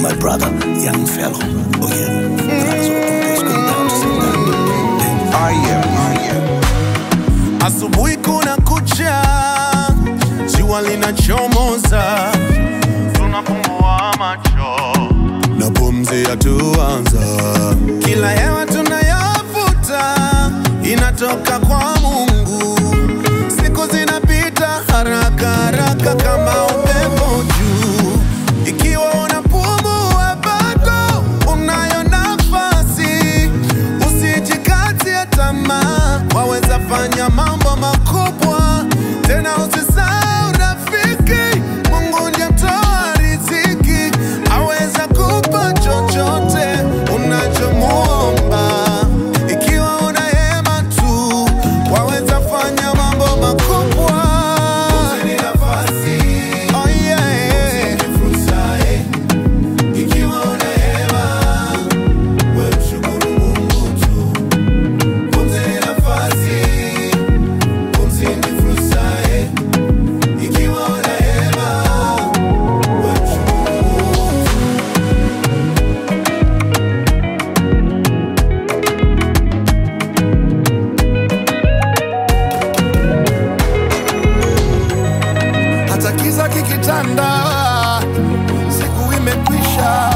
my brother, young fellow. Oh yeah. Brothers of the boys going down to say that. I am, I am. Asubuhi kuna kucha, jua linachomoza, tunafungua macho na pumzi yatuanza. Kila hewa tunayovuta inatoka kwa Mungu. Siku zinapita haraka haraka kama upepo juu. Ikiwa unapumua bado unayo nafasi, usijikatie tamaa, waweza fanya mambo makubwa tena. Usisahau rafiki, Mungu ndiye mtoa riziki, aweza kupa chochote unachomuomba. Ikiwa una hema tu, waweza fanya mambo makubwa. Oh yeah. Ikiwa una hema, wewe mshukuru Mungu tu. Pumzi ni nafasi, pumzi ni fursa, eh. Ikiwa una hema, wewe mshukuru Mungu tu. Hata kiza kikitanda, siku imekwisha.